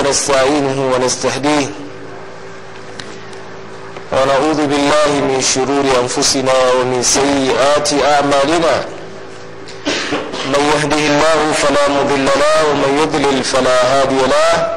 ونستعينه ونستهديه ونعوذ بالله من شرور أنفسنا ومن سيئات أعمالنا من يهده الله فلا مضل له ومن يضلل فلا هادي له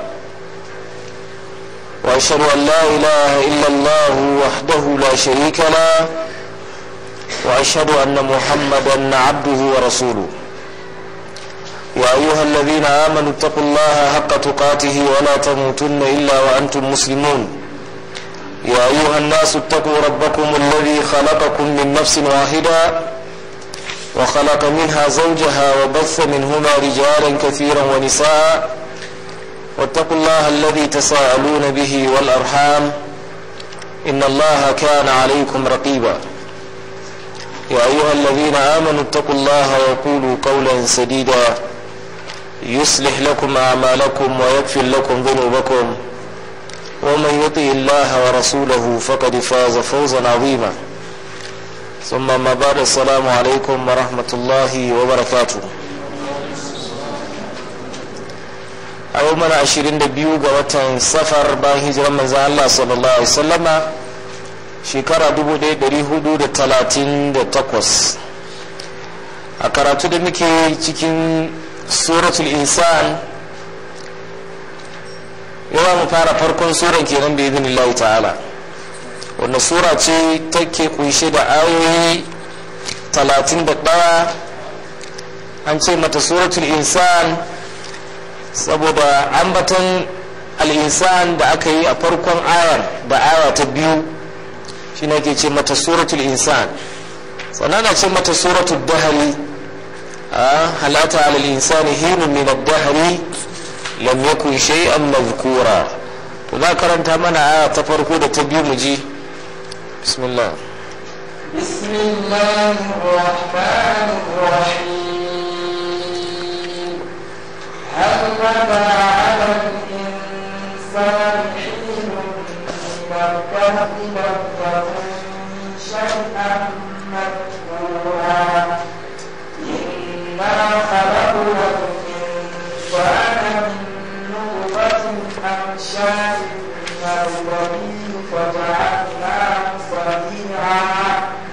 وأشهد أن لا إله إلا الله وحده لا شريك له وأشهد أن محمدا عبده ورسوله يا أيها الذين آمنوا اتقوا الله حق تقاته ولا تموتن إلا وأنتم مسلمون يا أيها الناس اتقوا ربكم الذي خلقكم من نفس واحدة وخلق منها زوجها وبث منهما رجالا كثيرا ونساء واتقوا الله الذي تساءلون به والأرحام إن الله كان عليكم رقيبا يا أيها الذين آمنوا اتقوا الله وقولوا قولا سديدا يصلح لكم أعمالكم ويغفر لكم ذنوبكم ومن يطع الله ورسوله فقد فاز فوزا عظيما ثم ما بعد السلام عليكم ورحمة الله وبركاته a yau mana ashirin da biyu ga watan safar bayan hijiran manzan Allah sallallahu alaihi wasallama shekara dubu ɗaya ɗari hudu da talatin da takwas a karatu da muke cikin suratul insan yawa mu fara farkon suran kenan bai izinin Allah ta'ala wanda sura ce take kunshe da ayoyi talatin da ɗaya an ce mata suratul insan saboda ambaton al'insan da aka yi a farkon ayar da aya ta biyu shi ne ke ce mata suratul insan sannan na ce mata suratul dahari a halata alal insani hinun min dahari lam yakun shay'an mazkura to za karanta mana aya ta farko da ta biyu mu ji bismillah بسم الله الرحمن الرحيم هل متى على الإنسان حين من الكهف لم تكن شيئا مذكورا إنا خلقنا الإنسان من نطفة أمشاج نبتليه فجعلناه سميعا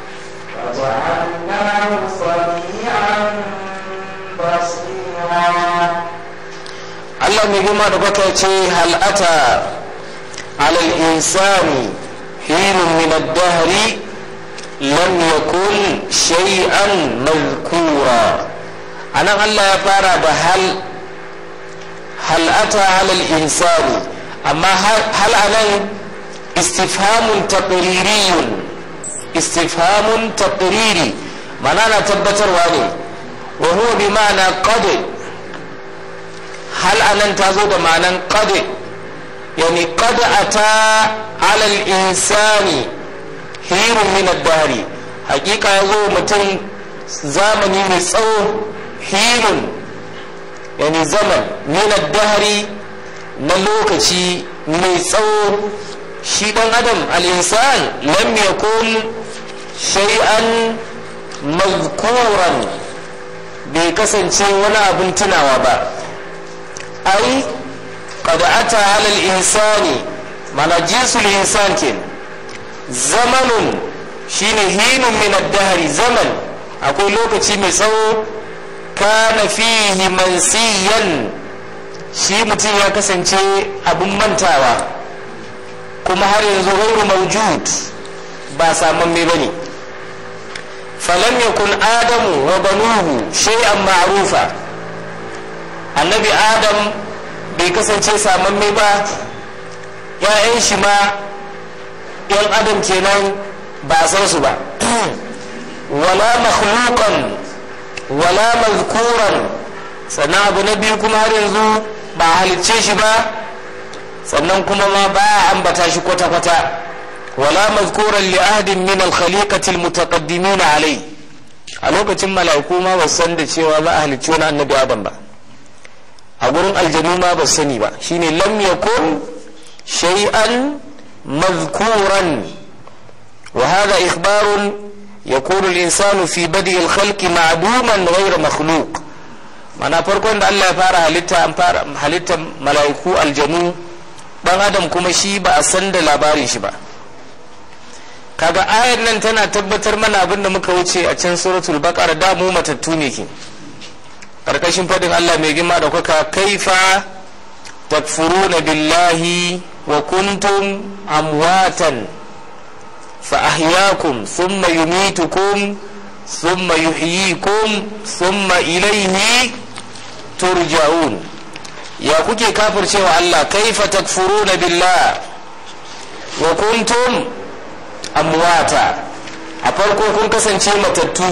فجعلناه سميعا بصيرا Allah mai girma da baka ce hal'ata alal insani hinun min ad-dahri lam yakun shay'an mazkura anan Allah ya fara da hal hal'ata alal insani amma hal anan istifhamun taqririyun istifhamun taqriri mana na tabbatarwa ne wa huwa bi ma'ana qad hal anan ta zo da ma'anan qad yani qad ata ala al-insani hirun min ad-dahri hakika yazo mutum zamani mai tsawo hirun yani zaman min ad-dahri na lokaci mai tsawo shi dan adam al-insan lam yakun shay'an mazkuran bai kasance wani abin tunawa ba ai qad ata ala al-insani mana jinsul insan kin zamanun shine hinun min ad-dahri zaman akwai lokaci mai tsawo kana fihi mansiyan shi mutum ya kasance abin mantawa kuma har yanzu ghairu mawjud ba samamme bane falam yakun adamu wa banuhu shay'an ma'rufa annabi adam bai kasance samamme ba ‘ya'yan shi ma ‘yan adam kenan ba a san su ba wala makhluqan wala mazkuran sannan abu na biyu kuma har yanzu ba halicce shi ba sannan kuma ma ba a ambata shi kwata-kwata wala mazkuran li ahadin min al-khaliqati al-mutaqaddimin alai a lokacin mala'iku ma ba san da cewa za a halicci wani annabi adam ba a gurin aljanu ma ba sani ba shine lam yakun shay'an mazkuran wa hada ikhbarun yakunu al-insanu fi badi al-khalqi ma'duman ghayra makhluq mana farkon da Allah ya fara halitta an fara halittar mala'iku aljanu dan adam kuma shi ba a san da labarin shi ba kaga ayar nan tana tabbatar mana abin da muka wuce a can suratul baqara da mu matattu ne ke karkashin fadin Allah mai girma da kuka kaifa takfuruna billahi wa kuntum amwatan fa ahyaakum thumma yumitukum thumma yuhyikum thumma ilayhi turja'un ya kuke kafircewa Allah kaifa takfuruna billah wa kuntum amwata a farko kun kasance matattu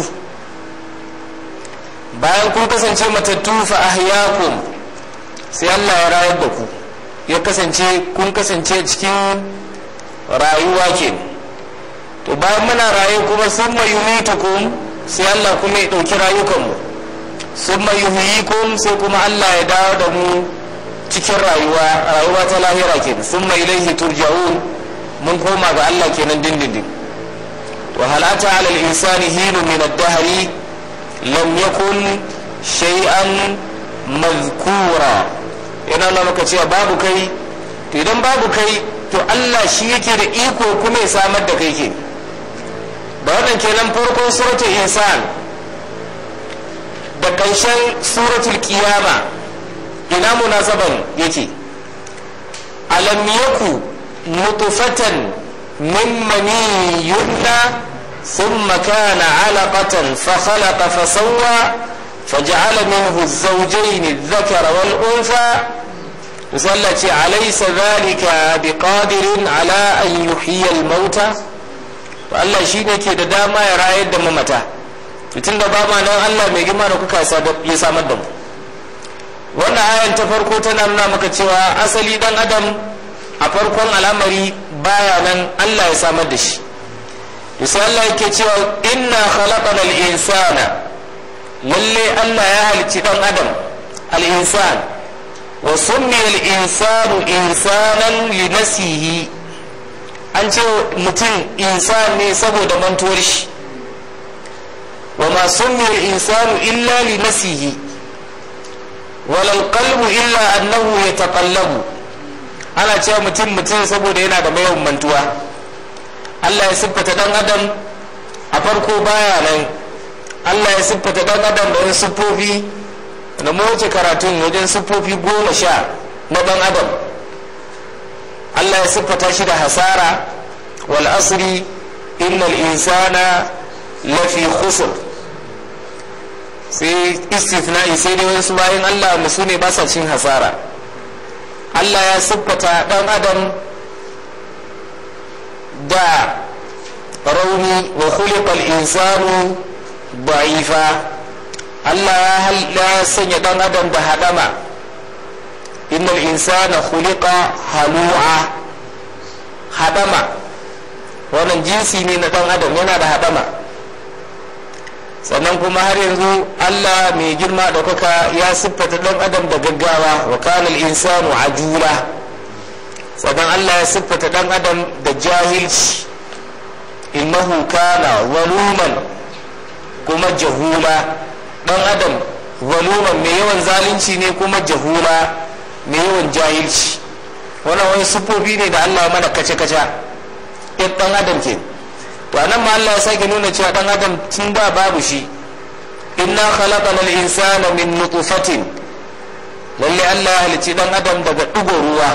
bayan kun kasance matattu fa ahyakum sai Allah ya rayar da ku ya kasance kun kasance cikin rayuwa ke to bayan muna raye kuma sun yumitukum sai Allah kuma ya ɗauki rayukanmu sun yuhyikum sai kuma Allah ya dawo da mu cikin rayuwa rayuwa ta lahira ke sun mai ilaihi turja'un mun koma ga Allah kenan dindindin wa halata ala al-insani hinu min ad-dahri lam yakun shay'an mazkura yana nuna maka cewa babu kai to idan babu kai to Allah shi yake da iko kuma ya samar da kai ke da wannan kenan farkon suratul insan da ƙarshen suratul qiyama ina munasaban yake alam yaku nutfatan min mani yumna ثم كان علقة فخلق فسوى فجعل منه الزوجين الذكر والأنثى مسلت أليس ذلك بقادر على أن يحيي الموتى Allah shi ne ke da dama ya rayar da mamata tun da ba ma nan Allah mai girma da kuka ya samar da mu wannan ayan ta farko tana nuna maka cewa asali dan adam a farkon al'amari baya nan Allah ya samar da shi sai Allah yake cewa inna khalaqana al-insana lalle Allah ya halicci dan adam al-insan wa summiya al-insanu insanan li nasihi an ce mutum insan ne saboda mantuwar shi wa ma summiya al-insanu illa li nasihi wala al-qalbu illa annahu yataqallabu ana cewa mutum mutum saboda yana da mayawan mantuwa Allah ya siffata dan adam a farko baya nan Allah ya siffata dan adam da wani siffofi da mawace karatun wajen siffofi goma sha na dan adam Allah ya siffata shi da hasara wal asri innal insana lafi khusr sai istithna'i sai dai wasu bayan Allah musu ne ba sa cin hasara Allah ya siffata dan adam da rauni wa khuliqal insanu da'ifa Allah ya sanya dan adam da hadama innal insana khuliqa halu'a hadama wannan jinsi ne na dan adam yana da hadama sannan kuma har yanzu Allah mai girma da kuka ya siffata dan adam da gaggawa wa kana insanu ajula sannan Allah ya siffata dan adam da jahilci innahu kana zaluman kuma jahula dan adam zaluman mai yawan zalunci ne kuma jahula mai yawan jahilci wannan wani siffofi ne da Allah mana kace-kace in dan adam ke to anan ma Allah ya sake nuna cewa dan adam tun da babu shi inna khalaqana al-insana min nutfatin lalle Allah ya halicci dan adam daga digo ruwa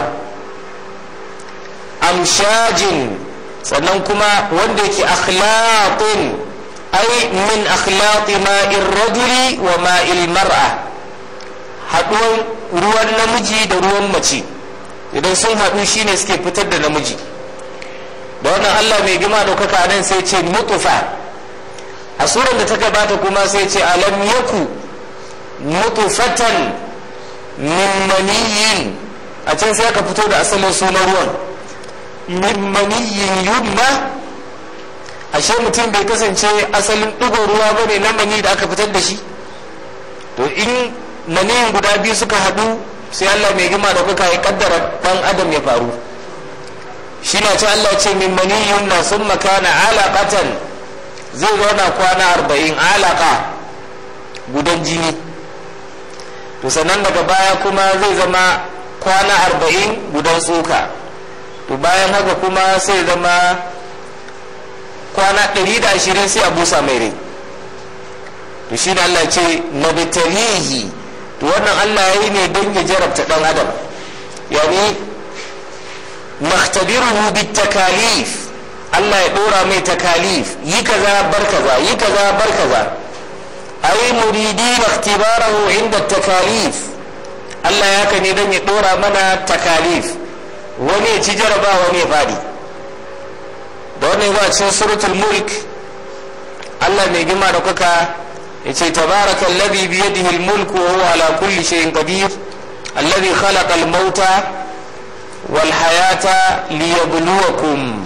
amshajin sannan kuma wanda yake akhlaqin ai min akhlaqi ma'ir rajuli wa ma'il mar'a haduwan ruwan namiji da ruwan mace idan sun haɗu shine suke fitar da namiji da wannan Allah mai gima ɗaukaka nan sai ce mutufa a suran da ta gabata kuma sai ce alam yaku mutufatan min maniyin a can sai aka fito da asalin sunan ruwan min maniyin yumma ashe mutum bai kasance asalin ɗigon ruwa ba ne na mani da aka fitar da shi to in maniyin guda biyu suka haɗu sai Allah mai gima ɗaukaka ya kaddara ɗan adam ya faru shi na ce Allah ce min maniyun na sun makana alaƙatan zai zauna kwana arba'in alaƙa gudan jini to sannan daga baya kuma zai zama kwana arba'in gudan tsoka to bayan haka kuma sai zama kwana ɗari da ashirin sai a busa mai rai to shi Allah ce nabtalihi to wannan Allah ya yi ne don ya jarabta ɗan adam yani makhtabiruhu bitakalif Allah ya ɗora mai takalif yi kaza bar kaza yi kaza bar kaza ai muridi makhtibarahu inda takalif Allah ya ka ne don ya ɗora mana takalif wani ya ci jarabawa wani ya faɗi da wani ba cikin suratul mulk Allah mai gima da kuka ya ce tabaraka alladhi bi yadihi al-mulk wa huwa ala kulli shay'in qadir alladhi khalaqa al-mauta wal hayata liyabluwakum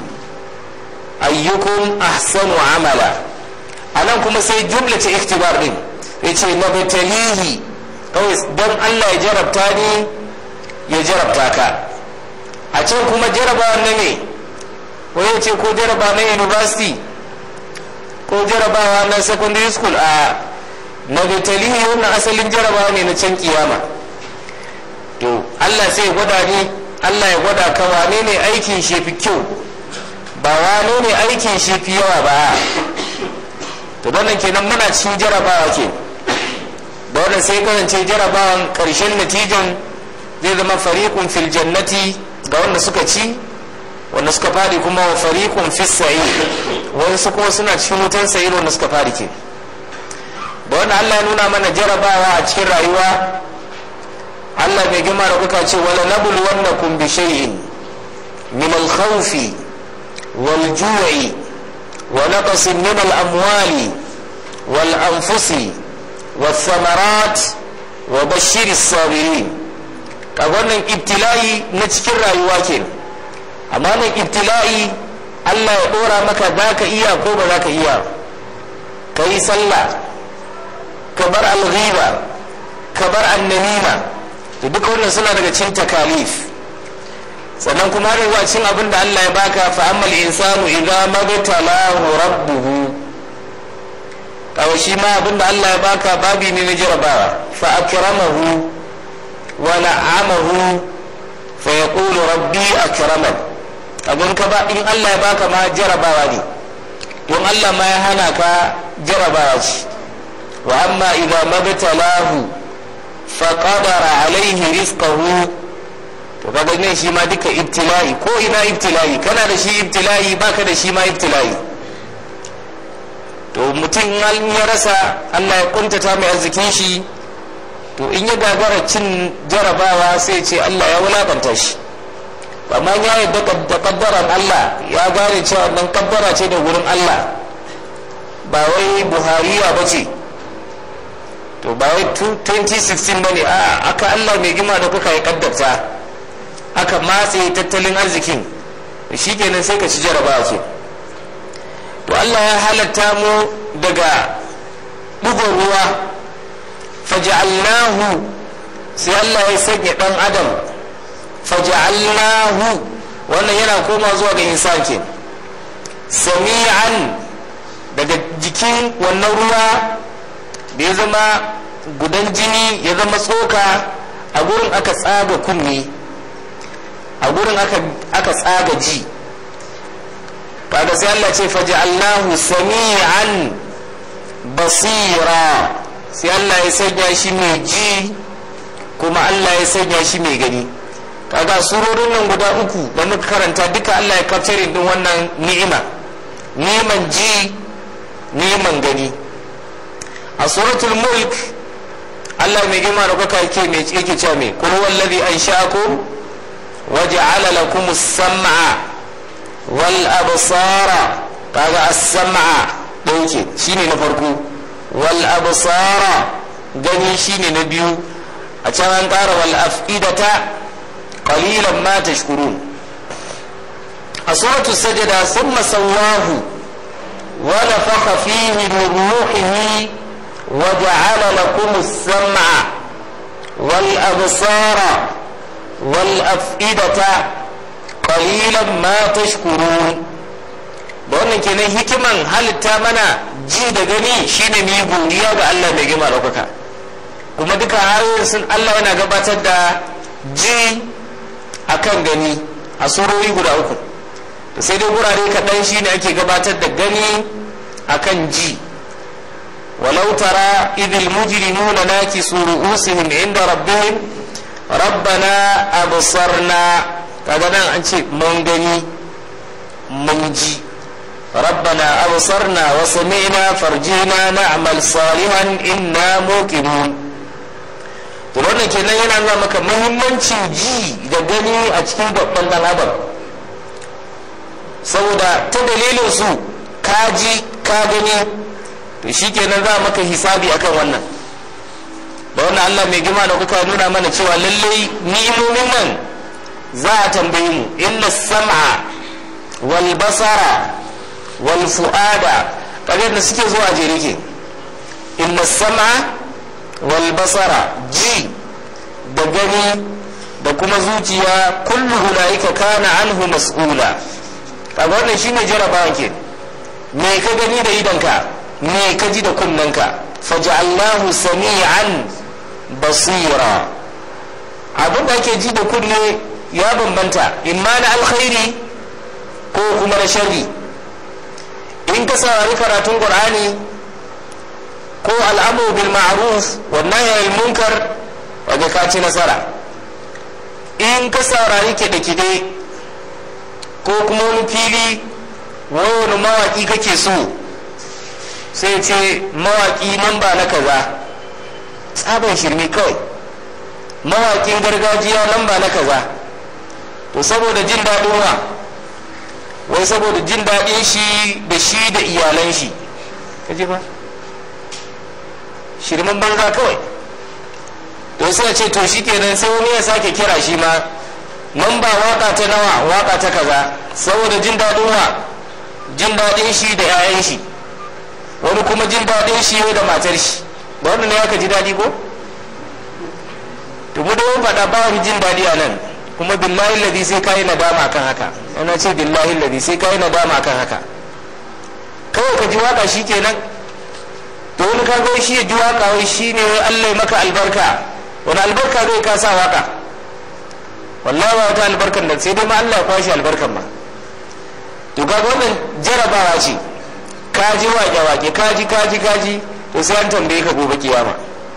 ayyukum ahsanu amala anan kuma sai jumla ta ikhtibar din ya ce nabtalihi kawai don Allah ya jarabta ni ya jarabta ka a can kuma jarabawa na ne wani ce ko jaraba na university ko jarabawa na secondary school a nagatalihi wannan asalin jarabawa ne na can kiyama to allah sai gwada ni allah ya gwada ka wane ne aikin shi fi kyau ba wane ne aikin shi fi yawa ba to wannan kenan muna cikin jarabawa ke da wannan sai kasance jarabawan karshen natijan zai zama fariqun fil jannati ga wanda suka ci wanda suka fadi kuma wa fariqun fis sa'ir wani su kuma suna cikin wutan sa'ir wanda suka fadi ke da wanda Allah ya nuna mana jarabawa a cikin rayuwa Allah bai gima da kuka ce wala nabul wannakum bi shay'in min al-khawf wal ju'i wa naqsin min al-amwali wal anfusi was thamarat wa bashir as-sabirin kaga wannan ibtila'i na cikin rayuwa kenan amma nan ibtila'i Allah ya dora maka za ka iya ko ba za ka iya ka yi sallah ka bar alghiba ka bar annamima to duka wannan suna daga cin takalif sannan kuma har zuwa cin abin da Allah ya baka fa ammal insanu idza mabtalahu rabbuhu kawai shi ma abin da Allah ya baka babi ne na jarabawa fa akramahu wa na'amahu fa yaqulu rabbi akraman abin ka ba in Allah ya baka ma jarabawa ne don Allah ma ya hana ka jarabawa ce wa amma idza mabtalahu fa qadara alaihi rizqahu to kaga ne shi ma duka ibtila'i ko ina ibtila'i kana da shi ibtila'i baka da shi ma ibtila'i to mutum ya rasa Allah ya kuntata mai arzikin shi to in ya gagara cin jarabawa sai ce Allah ya wulakanta shi amma ya yadda da kaddaran Allah ya gane cewa nan kaddara ce da wurin Allah ba wai buhariya ba ce to ba wai 2016 ba ne a aka Allah mai gima da kuka yi kaddarta aka matse tattalin arzikin shi kenan sai ka ci jarabawa ce to Allah ya halatta mu daga bugun ruwa faja'alnahu sai Allah ya sanya dan adam faja'alnahu wannan yana koma zuwa ga insan ke sami'an daga jikin wannan ruwa da ya zama gudan jini ya zama tsoka a gurin aka tsaga kunne a gurin aka tsaga ji kaga sai Allah ce faja'alnahu sami'an basira sai Allah ya sanya shi mai ji kuma Allah ya sanya shi mai gani kaga surorin nan guda uku da muka karanta duka Allah ya kaftare din wannan ni'ima ni'iman ji ni'iman gani a suratul mulk Allah mai girma da kuka yake mai yake cewa mai qul wallazi ansha'akum waja'ala lakum as-sam'a wal absara kaga as-sam'a dauke shine na farko wal absara gani shine na biyu a can an ƙara wal afidata qalilan ma tashkurun a suratu sajada thumma sawwahu wa nafakha fihi min ruhihi wa ja'ala lakum as-sam'a wal absara wal afidata qalilan ma tashkurun da wannan kenan hikiman halitta mana ji da gani shine mu yi godiya ga Allah mai gima ɗaukaka kuma duka har sun Allah yana gabatar da ji akan gani a surori guda uku da sai dai gurare kaɗan shi ne ake gabatar da gani akan ji walau tara idil mujrimuna nakisu ru'usihim inda rabbihim rabbana absarna kaga nan an ce mun gani mun ji rabbana absarna wa sami'na farjina na'mal salihan inna muqinun to wannan kenan yana nuna maka muhimmancin ji da gani a cikin babban dan adam saboda ta dalilin su ka ji ka gani to shikenan za maka hisabi akan wannan da wannan Allah mai gima da kuka nuna mana cewa lallai ni'imomin nan za a tambaye mu inna sam'a wal basara wal fu'ada kaga da suke zuwa jere ke inna sam'a wal basara ji da gani da kuma zuciya kullu ulaika kana anhu mas'ula kaga wannan shine jarabawa ke me ka gani da idanka me ka ji da kunnanka faj'alnahu sami'an basira abin da ake ji da kunne ya bambanta imma na alkhairi ko kuma na sharri in ka saurari karatun qur'ani ko al'amru bil ma'ruf wa nahy anil munkar waje ka ci nasara in ka saurari kide-kide ko kuma wani fili wani mawaki kake so sai ce mawaki nan ba na kaza tsaban shirme kawai mawakin gargajiya nan ba na kaza to saboda jin daɗin wa wai saboda jin daɗin shi da shi da iyalan shi kaji ba shirman banza kawai to sai ce to shi kenan sai wani ya sake kira shi ma nan ba waka ta nawa waka ta kaza saboda jin daɗin wa jin daɗin shi da 'ya'yan shi wani kuma jin daɗin shi da matar shi da wannan ne aka ji daɗi ko to mu da mun faɗa ba wani jin daɗi a nan kuma billahi ladi sai kayi nadama akan haka ana ce billahi ladi sai kayi nadama akan haka kawai ka ji waka shi kenan to wani ka ga shi ya ji waka wai shi ne wai Allah ya maka albarka wani albarka zai ka sa waka wallahi ba wata albarkan da sai dai ma Allah ya kwashi albarkan ma to ga wannan jarabawa ce ka ji wake wake ka ji ka ji ka ji to sai an tambaye ka gobe kiyama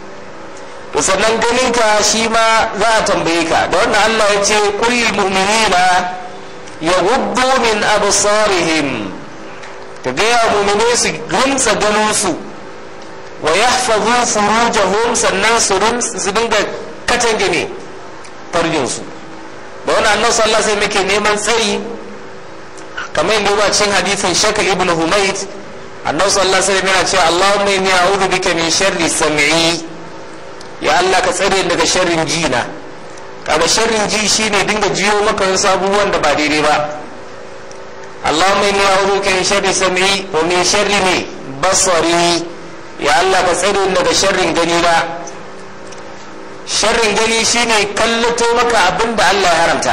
to sannan ganin ka shi ma za a tambaye ka da wannan Allah ya ce kullil mu'minina yaghuddu min absarihim ka ga ya mu'mine su rinsa ganin su wa yahfazu furujahum sannan su dinga katange ne farjin su da wannan annabi sallallahu alaihi wasallam yake neman tsari kamar yadda ba cikin hadisin shakal ibn humayd annabi sallallahu alaihi wasallam yana cewa Allahumma inni a'udhu bika min sharri sam'i ya Allah ka tsare daga sharrin ji na kaga sharrin ji shine dinga jiyo maka wasu abubuwan da ba daidai ba Allahumma inni a'udhu bika min sharri sam'i wa min sharri ne basari ya Allah ka tsare daga sharrin gani na sharrin gani shine kallato maka abin da Allah ya haramta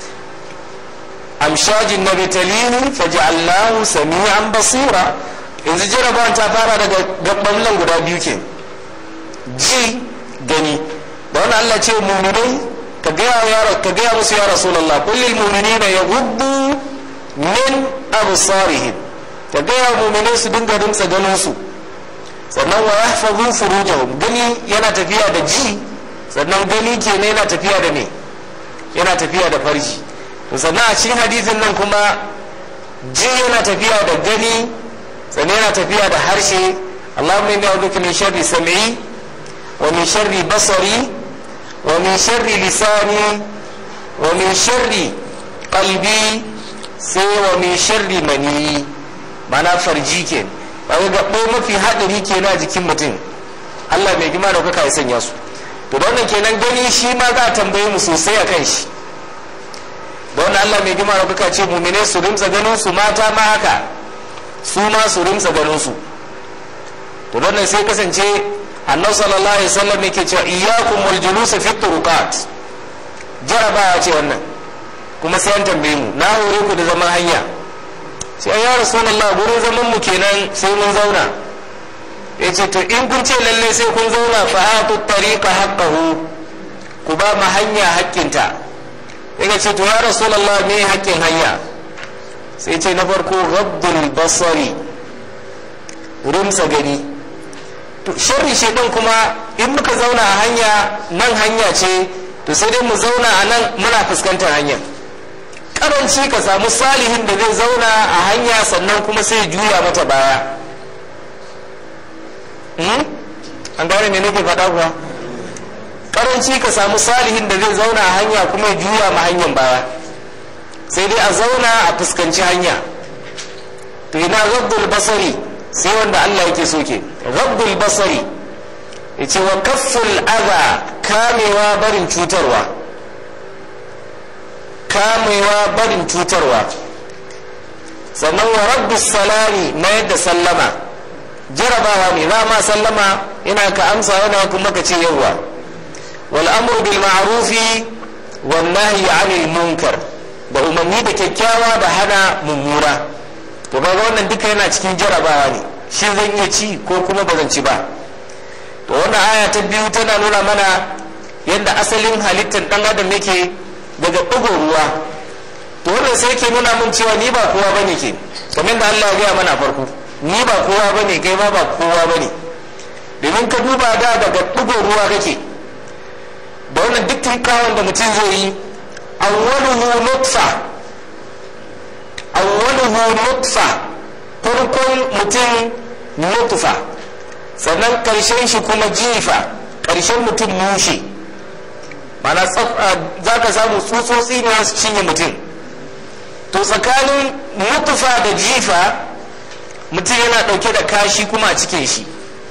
amshajin na bitalini faja'allahu sami'an basira yanzu jarabawan ta fara daga gaban nan guda biyu ke ji gani da wani Allah ce muminai ka gaya ka gaya musu ya rasulullah kullil mu'minina yaghuddu min absarihim ka gaya muminai su dinga rimtsa ganin su sannan wa yahfazu furujahum gani yana tafiya da ji sannan gani kenan yana tafiya da me yana tafiya da farji sannan a cikin hadisin nan kuma ji yana tafiya da gani sannan yana tafiya da harshe Allahumma inni a'udhuka min sharri sam'i wa min sharri basari wa min sharri lisani wa min sharri qalbi sai wa min sharri mani mana farji ke kaga gabo mafi hadari kenan a jikin mutum Allah mai gima da kuka ya sanya su to da wannan kenan gani shi ma za a tambaye mu sosai a kan shi da wannan Allah mai gima da kuka ce mumine su rimsa ganin su mata ma haka su ma su rimsa ganin su to wannan sai kasance annabi sallallahu alaihi wasallam yake cewa iyyakum wal julus fi turuqat jarabawa ce wannan kuma sai an tambaye mu na hore ku da zaman hanya sai ya rasulullah gurin zaman mu kenan sai mun zauna ya ce to in kun ce lalle sai kun zauna fa hatu tariqa haqqahu ku ba ma hanya haƙƙinta ya ce to ya rasulullah me haƙƙin hanya sai ce na farko ghaddul basari rumsa gani to sharri shedan kuma in muka zauna a hanya nan hanya ce to sai dai mu zauna a nan muna fuskantar hanyar karanci ka samu salihin da zai zauna a hanya sannan kuma sai juya mata baya an gane me nake faɗa kuwa karanci ka samu salihin da zai zauna a hanya kuma juya ma hanyar baya sai dai a zauna a fuskanci hanya to ina rabbul basari sai wanda Allah yake so ke rabbul basari yace wa kafful adha kamewa barin cutarwa kamewa barin cutarwa sannan wa rabbus salami mayar da sallama jarabawa ne za ma sallama yana ka amsa yana kuma ka ce yawwa wal amru bil ma'rufi wan nahyi 'anil munkar da umarni da kyakkyawa da hana mummuna to kaga wannan duka yana cikin jarabawa ne shi zan iya ci ko kuma ba zan ci ba to wannan aya ta biyu tana nuna mana yadda asalin halittar dan adam yake daga ɗigo ruwa to wannan sai ke nuna min cewa ni ba kowa bane ke kamar da Allah ya gaya mana farko ni ba kowa bane kai ma ba kowa bane domin ka duba da daga ɗigo ruwa kake da wannan duk tunkawan da mutum zai yi awwaluhu nutfa awwaluhu nutfa farkon mutum nutfa sannan karshen shi kuma jifa karshen mutum mushe mana za ka samu tsutsotsi ne su cinye mutum to tsakanin nutfa da jifa mutum yana dauke da kashi kuma a cikin shi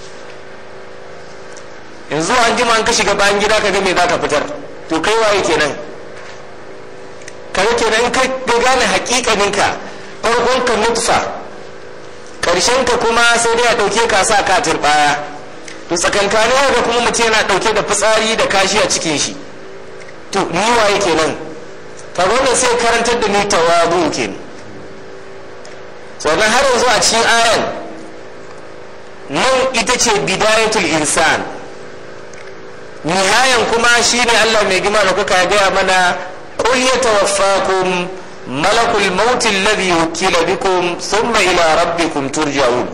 yanzu an jima an ka shiga bayan gida ka ga me za ka fitar to kai waye kenan kaga kenan in ka gane hakikaninka farkon ka nutfa karshen ka kuma sai dai a dauke ka sa ka turbaya to tsakankanin ga kuma mutum yana dauke da fitsari da kashi a cikin shi to ni waye kenan kaga wannan sai karantar da ni tawadu kenan sannan har yanzu a cikin ayan nan ita ce bidayatul insan nihayan kuma shine Allah mai gima da kuka gaya mana قل يتوفاكم ملك الموت الذي وكل بكم ثم إلى ربكم ترجعون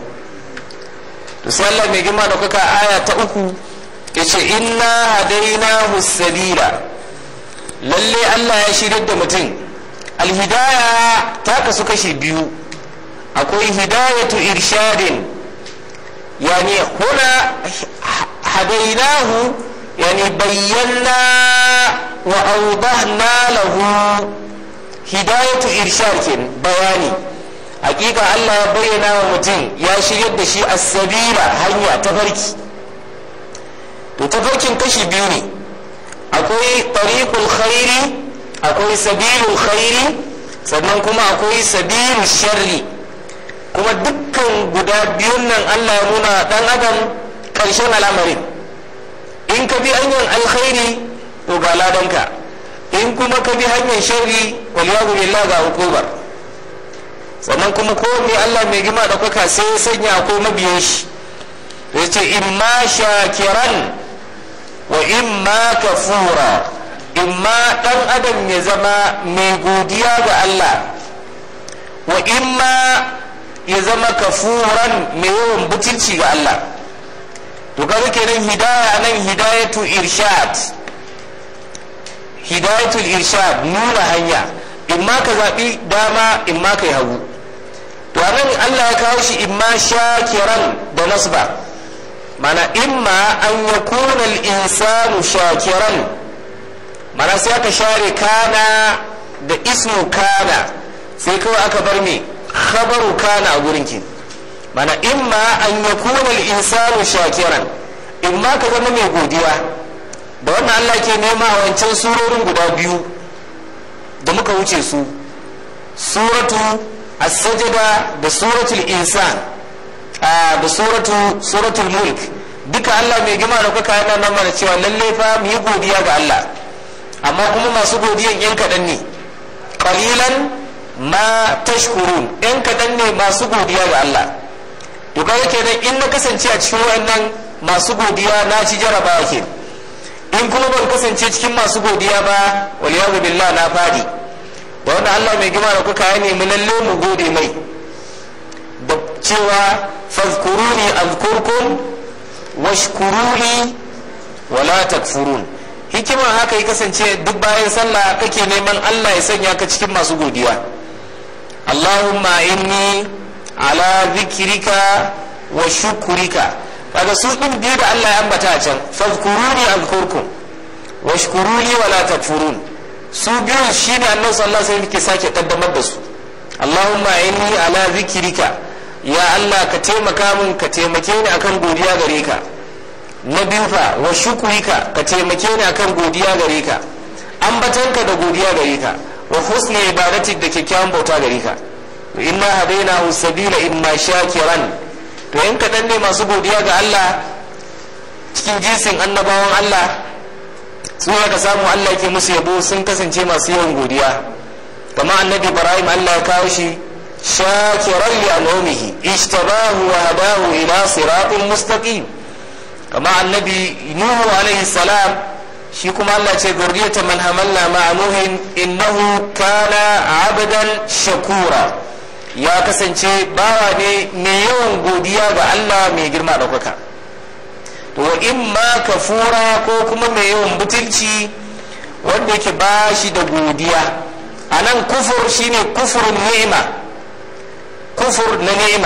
Allah mai girma da kuka aya ta uku ya ce inna hadainahu sabila lalle Allah ya shirya da mutum alhidaya ta kasu kashi biyu akwai hidayatu irshadin yani huna hadainahu yani bayyana وأوضحنا له هداية إرشاد بياني حقيقة الله بينا ومتين يا شريد دشي السبيل هيا تفركي to tafarkin kashi biyu ne akwai tariqul khairi akwai sabilul khairi sannan kuma akwai sabilul sharri kuma dukkan guda biyun nan Allah ya nuna dan adam karshen al'amarin in ka bi hanyar alkhairi to ga ladanka in kuma ka bi hanyar shari waliyadu billah ga hukumar sannan kuma ko mai Allah mai gima da kuka sai ya sanya ko mabiyan shi ya ce imma shakiran wa imma kafura imma dan adam ya zama mai godiya ga Allah wa imma ya zama kafuran mai yawan butulci ga Allah to kaga kenan hidaya nan hidayatu irshad hidayatul irshad nuna hanya in ma ka zaɓi dama in ma ka yi hagu to anan Allah ya kawo shi in ma shakiran da nasba mana imma an ya kuna insanu shakiran mana sai aka share kana da ismu kana sai kawai aka bar me khabaru kana a gurin ki mana imma an ya kuna insanu shakiran in ma ka zama mai godiya da wannan Allah ke nema a wancan surorin guda biyu da muka wuce su suratu as-sajda da suratul insan da suratu suratul mulk duka Allah mai gima da kuka yana nan mana cewa lalle fa mu yi godiya ga Allah amma kuma masu godiyan yan kaɗan ne qalilan ma tashkurun yan kaɗan ne masu godiya ga Allah to kaga kenan in na kasance a cikin wayannan masu godiya na ci jarabawa ke in kuma ban kasance cikin masu godiya ba waliyazu billah na fadi da wanda Allah mai gima da kuka ya nemi lalle mu gode mai da cewa fazkuruni azkurkum washkuruni wala takfurun hikimar haka ya kasance duk bayan sallah kake neman Allah ya sanya ka cikin masu godiya Allahumma inni ala zikrika wa shukurika kaga su din biyu da Allah ya ambata a can fazkuruni azkurkum washkuruni wala takfurun su biyu shine annabi sallallahu alaihi wasallam ke sake kaddamar da su Allahumma inni ala zikrika ya Allah ka taimaka min ka taimake ni akan godiya gare ka na biyu fa wa shukurika ka taimake ni akan godiya gare ka ambatanka da godiya gare ka wa husni ibadatik da kyakkyawan bauta gare ka inna hadaina sabila imma shakiran to in kaɗan ne masu godiya ga Allah cikin jinsin annabawan Allah su ka samu Allah ke musu yabo sun kasance masu yawan godiya kama annabi ibrahim Allah ya kawo shi shakiran li an'umihi ishtabahu wa hadahu ila siratin mustaqim kama annabi nuhu alaihi salam shi kuma Allah ce zurriyata man hamalna ma'a nuhin innahu kana abdan shakura ya kasance bawa ne mai yawan godiya ga Allah mai girma ɗaukaka to wa in ma kafura ko kuma mai yawan butulci wanda yake ba shi da godiya a nan kufur shine kufurin ni'ima kufur na ni'ima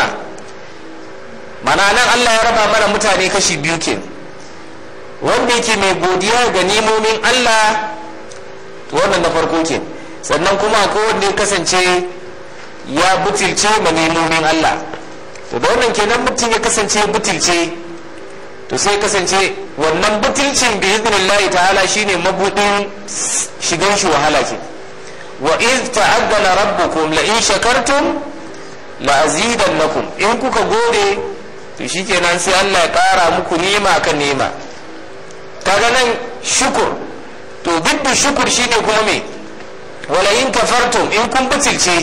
mana nan Allah ya raba mana mutane kashi biyu ke wanda yake mai godiya ga nimomin Allah wannan na farko ke sannan kuma akwai wanda ya kasance ya butulce ma nimomin Allah to da wannan kenan mutum ya kasance butulce to sai kasance wannan butulcin bi idnillahi ta'ala shine mabudin shigan shi wahala ke wa iz ta'addana rabbukum la in shakartum la azidannakum in kuka gode to shikenan sai Allah ya kara muku nema kan nema kaga nan shukur to biddu shukur shine kuma me wala in kafartum in kun butulce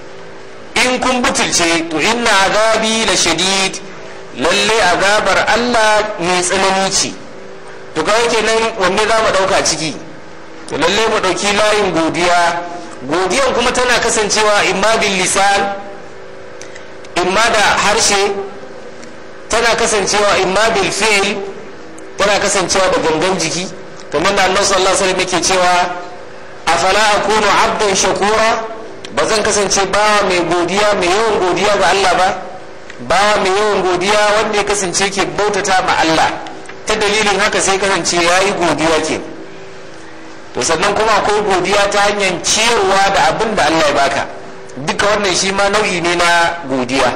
in kun butulce to inna azabi la shadid lalle azabar Allah mai tsanani ce to kawai kenan wanne za mu dauka ciki to lalle mu dauki layin godiya godiyan kuma tana kasancewa imma bil lisan imma da harshe tana kasancewa imma bil fi'l tana kasancewa da gangan jiki kamar da annabi sallallahu alaihi wasallam yake cewa afala akunu abdan shakura ba zan kasance bawa mai godiya mai yawan godiya ga Allah ba bawa mai yawan godiya wanda ya kasance ke bautata ma Allah ta dalilin haka sai kasance ya yi godiya ke to sannan kuma akwai godiya ta hanyar ciyarwa da abin da Allah ya baka duka wannan shi ma nau'i ne na godiya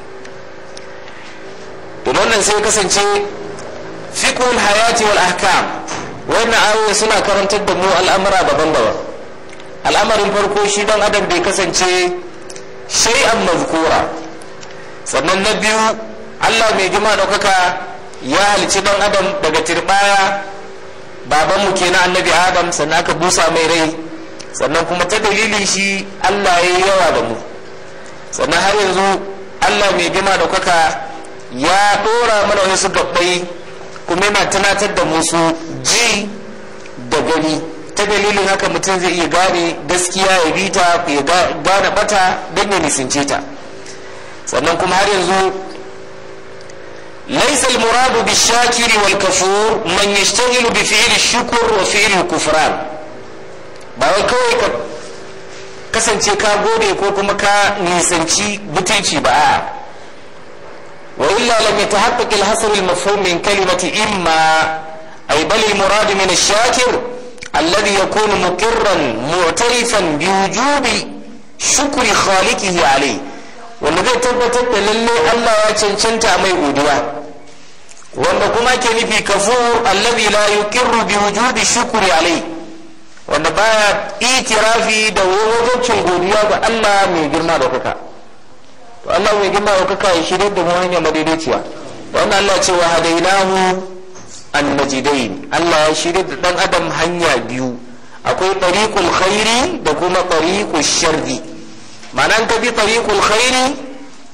to wannan sai kasance fiqhul hayati wal ahkam wannan ayoyi suna karantar da mu al'amura daban-daban al'amarin farko shi dan adam bai kasance shay'an mazkura sannan na biyu allah mai jima ɗaukaka ya halici dan adam daga tirbaya babanmu kenan annabi adam sannan aka busa mai rai sannan kuma ta dalilin shi allah ya yi yawa da mu sannan har yanzu allah mai jima ɗaukaka ya ɗora mana wasu gabbai kuma yana tunatar da musu ji da gani ta dalilin haka mutum zai iya gane gaskiya ya bi ta ya gane bata don ya nisince ta sannan kuma har yanzu laisa almuradu bi shakiri wal kafur man yashtaghilu bi fi'li shukr wa fi'li kufran ba wai kawai ka kasance ka gode ko kuma ka nisanci butulci ba a wa illa lam yatahaqqaq al-hasr al-mafhum min kalimati imma ay bal al-murad min ash-shakir الذي يكون مقرا معترفا بوجوب شكر خالقه عليه wanda zai tabbatar da lalle Allah ya cancanta mai godiya wanda kuma ke nufi kafu allazi la yuqirru bi wujudi shukri alai wanda baya itirafi da wajibcin godiya ga Allah mai girma da kuka to Allah mai girma da kuka ya shirye da mu hanya madaidaiciya wannan Allah ce wa hadainahu annajidain Allah ya shirya da dan adam hanya biyu akwai tariqul khairi da kuma tariqul sharri ma'anan ka bi tariqul khairi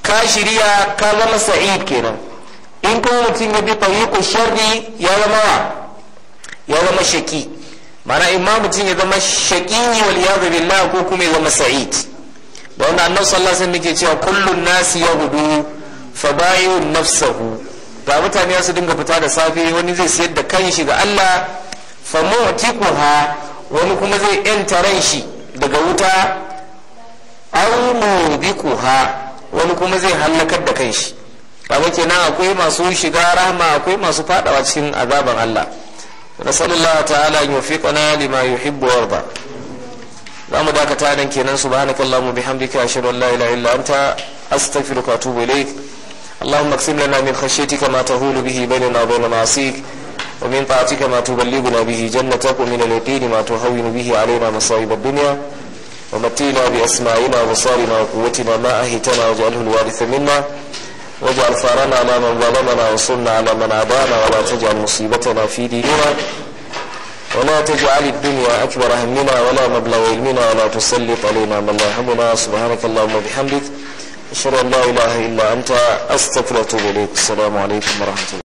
ka shirya ka zama sa'id kenan in kuma mutum ya bi tariqu sharri ya zama ya zama shaki mana imma mutum ya zama shaki wal iyadu billah ko kuma ya zama sa'id da wannan annabi sallallahu alaihi wasallam yake cewa kullun nasi yahudu fa bayu nafsahu ga mutane su dinga fita da safe wani zai sayar da kanshi ga Allah fa mu'tiquha wani kuma zai yanta ran shi daga wuta aw mubiquha wani kuma zai hallakar da kanshi kaga kenan akwai masu shiga rahma akwai masu fadawa cikin azaban Allah nasallallahu ta'ala an yufiqana lima yuhibbu wa yarda zamu dakata nan kenan subhanakallahumma bihamdika ashhadu an la ilaha illa anta astaghfiruka wa atubu ilaik اللهم اقسم لنا من خشيتك ما تهول به بيننا وبين معصيك ومن طاعتك ما تبلغنا به جنتك ومن اليقين ما تهون به علينا مصائب الدنيا ومتينا بأسماعنا وبصارنا وقوتنا ما أهتنا واجعله الوارث منا واجعل ثارنا على من ظلمنا وانصرنا على من عادانا ولا تجعل مصيبتنا في ديننا ولا تجعل الدنيا أكبر همنا ولا مبلغ علمنا ولا تسلط علينا من لا يهمنا سبحانك اللهم وبحمدك أشهد أن لا إله إلا أنت أستغفرك وأتوب إليك السلام عليكم ورحمة الله